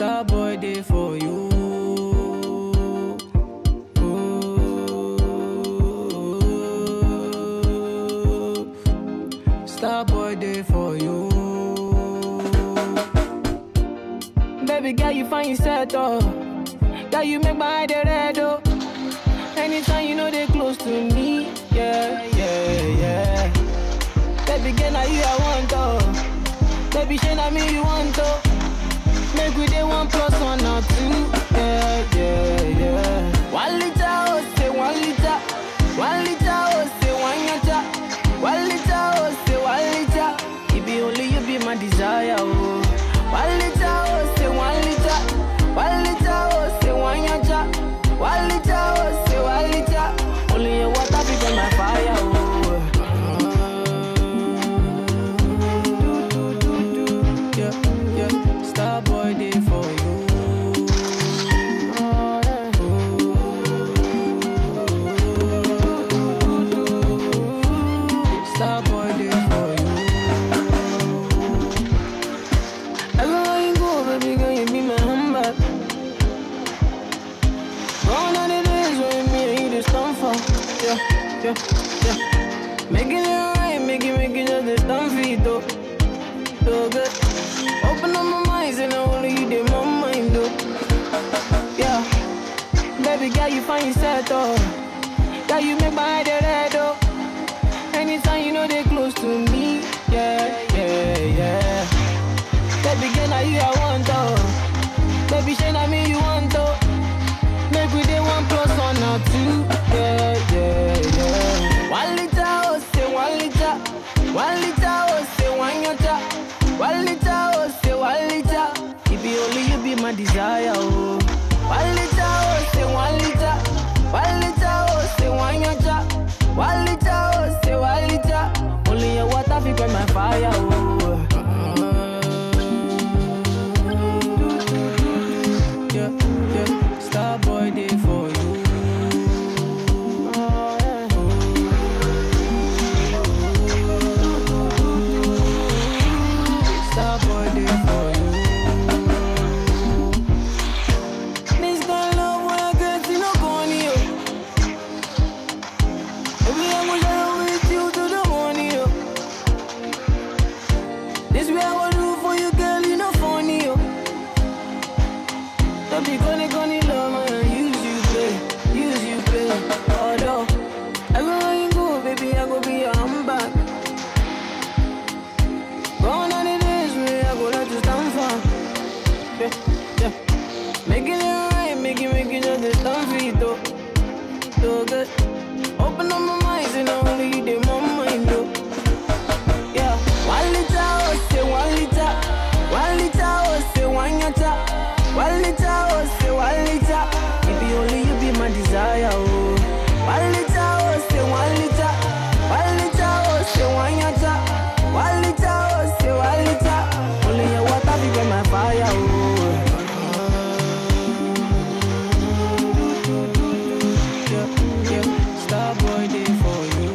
Star boy day for you. Ooh. Star boy day for you. Baby girl, you find yourself oh. Girl, you make my eye dey red oh. Anytime you know they close to me, yeah, yeah, yeah. Baby girl, now you I want oh. Baby, shey na me you want oh. Make we dey one plus one or two, yeah, yeah, yeah. One liter oh, say one liter. One liter oh, say one yacha. One liter oh, say one liter. It be only you be my desire oh. One liter oh, say one liter. One liter oh, say one yacha. One liter oh, say one liter. Only your water be burn my fire oh. Do, do, do, do. Yeah, yeah. Star boy day for you. Star boy day for you. Everywhere you go, baby girl, you be my handbag. Gone are the days when me and you just stand for. Yeah, yeah, yeah. Making it right, make it, make it just a stand for it, though. So good. Open up my mind, and only you did my mind, though. Yeah. Baby girl, you find yourself, though. Girl, you make my eye dey red, though. Anytime you know they close to me, yeah, yeah, yeah. Baby girl, now you I want, oh. Baby, shey na me you want, oh. Make we dey one plus one or two, yeah, yeah, yeah. One liter, oh, say one liter. One liter, oh, say one yacha. One liter, oh, say one liter. It be only you be my desire, oh. One liter, oh, say one liter. One liter, oh, say one yacha. One liter, oh, say one liter. Only your water fi quench my fire, oh. Yeah, yeah. Star boy day for you. Star boy day for you. This kind of love when I get you no corny, yo. Baby, I'm gonna share with you to the morning, yo. This way I gonna do for you, girl, you no funny, yo. Don't be gonna gonna love man, use you play, use you play. Although everywhere you go, baby, I go be your handbag. Gone are the days when I go let you stand for. Yeah, yeah. Making it right, making making just a stand for it, though. So good. Open up my mind, and only you did my mind, though. Yeah, one liter, oh, say one liter. One liter, oh, say one yacha. One liter, oh, say one liter. It be only you be my desire, oh. One liter, oh, say one liter. One liter, oh, say one yacha. One liter, oh, say one liter. Only your water be burn my fire, oh. Yeah, yeah. Star boy day for you.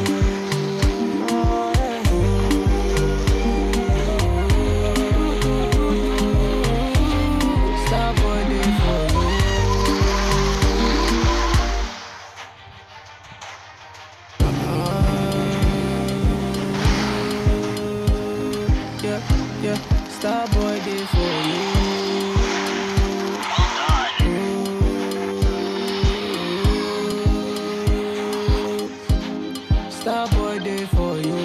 Star boy day for you. Yeah, yeah. Star boy day for you. Star boy day for you.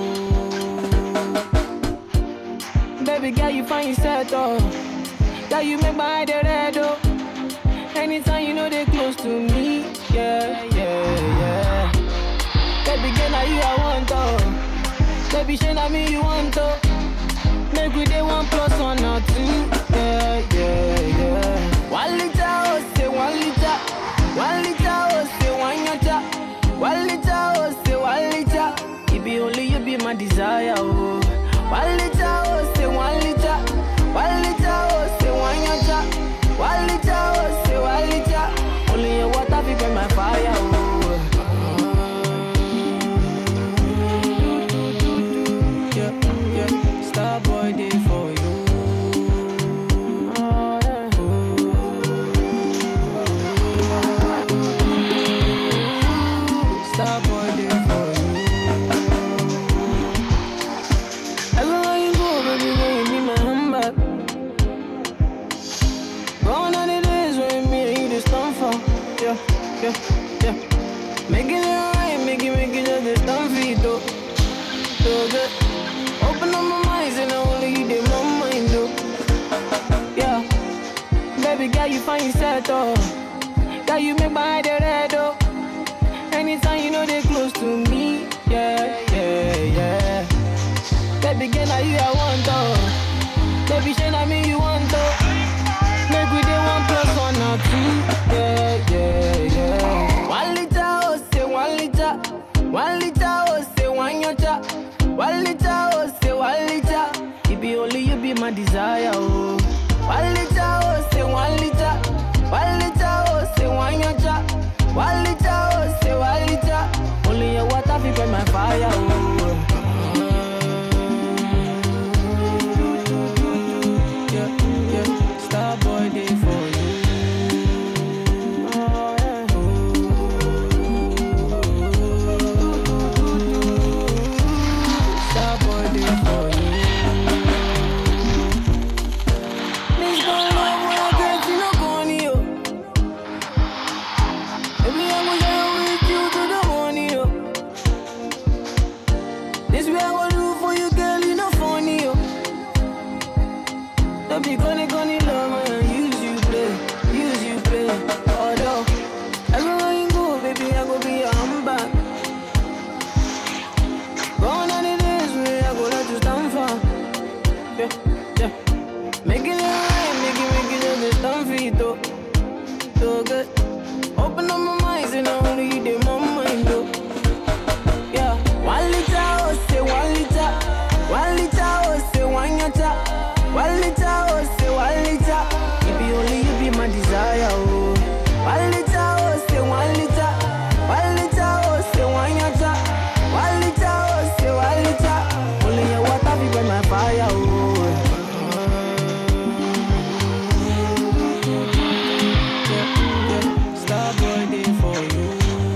Baby girl, you find yourself oh. Girl, you make my eye dey red oh. Anytime you know they close to me, yeah, yeah, yeah. Baby girl, now you I want oh. Baby, shey na me you want oh. Make we dey one plus one or two, yeah, yeah, yeah. One liter oh, say one liter. One liter oh, say one yacha. One liter oh, say one liter. It be only you be my desire oh. One liter oh, say one liter. One liter oh, say one yacha. One liter oh, say one liter. Only your water fi burn my fire oh. Yeah, yeah. Star boy day for you. find yourself, oh. Girl, you make my head red, oh. Anytime you know they close to me, yeah, yeah, yeah. Baby, girl, now you I want, oh. Baby, shey na me you want, oh. Make we dey one plus one or two, yeah, yeah, yeah. One liter, oh, say one liter. One liter, oh, say one yacha. One liter, oh, say one liter. It be only you be my desire, oh. One liter, oh, say one liter. One liter, oh, say one yacha. One liter, oh, say one liter. Only your water fi burn my fire, oh. Yeah, yeah. Star boy day for you. Oh, yeah. Star boy day for you. Miss Gon' love when I get you, no corny, yo. Baby, I'm gonna share with you to the morning, yo. This way I gonna do for you, girl, you no funny, yo. Don't be gonna gonna love man, use you play, use you play. Although everywhere you go, baby, I go be your handbag. Gone are the days where I go let you stand for. Yeah, yeah. Making it right, making, making it just stand for it, though. So good. Open up my mind, and only you did my mind, though. Yeah, one liter, oh, say one liter. One liter, oh, say one yacha. One liter, oh, say one liter. It be only you be my desire, oh. One liter, oh, say one liter. One liter, oh, say one yacha. One liter, oh, say one liter. Only your water be burn my fire, oh. Yeah, yeah. Star boy day for you.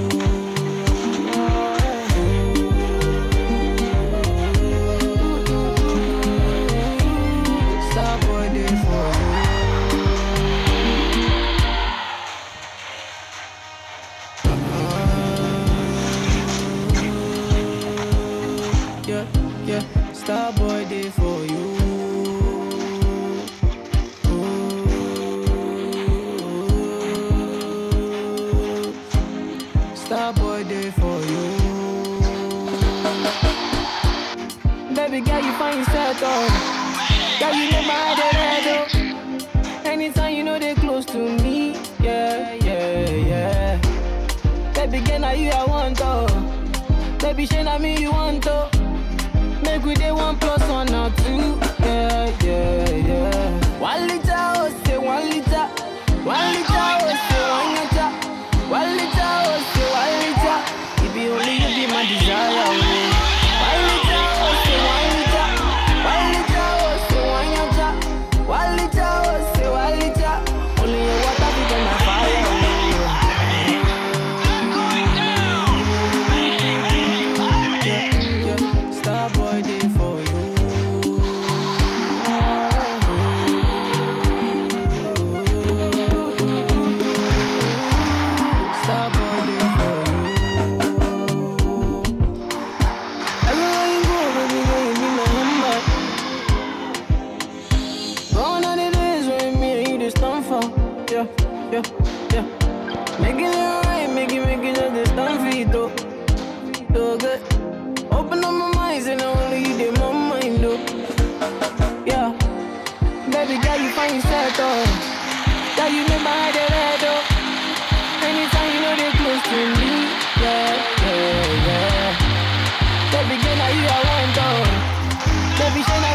Star boy day for you. Yeah, yeah. Star boy day for you. Ooh. Star boy day for you. Baby girl, you find yourself oh. Girl, you make my head red oh. Anytime you know they close to me, yeah, yeah, yeah. Baby girl, now you I want oh. Baby, shey na me you want oh. Make we dey one plus one or two, yeah, yeah, yeah. One liter, oh, say one liter. One liter, oh, say one liter. One liter, oh, say one liter. It be only you be my desire, oh. One liter, oh, say one liter. One liter, oh, say one liter. One liter, oh, say one liter. Only your water be burn my fire, oh. Yeah, yeah. Star boy day for you. Star boy day for you. Everywhere you go, baby, girl, you be my handbag. Gone are the days when me and you just stand for. Yeah, yeah, yeah. Making it right, making, making just this stand for it, though. So good. Open up my mind, and only you did my mind, though. Yeah. Baby girl, you find yourself, though. Girl, you make my head red, though. Anytime you know they close to me, yeah, yeah, yeah. Baby girl, now you I want, though. Baby, shey na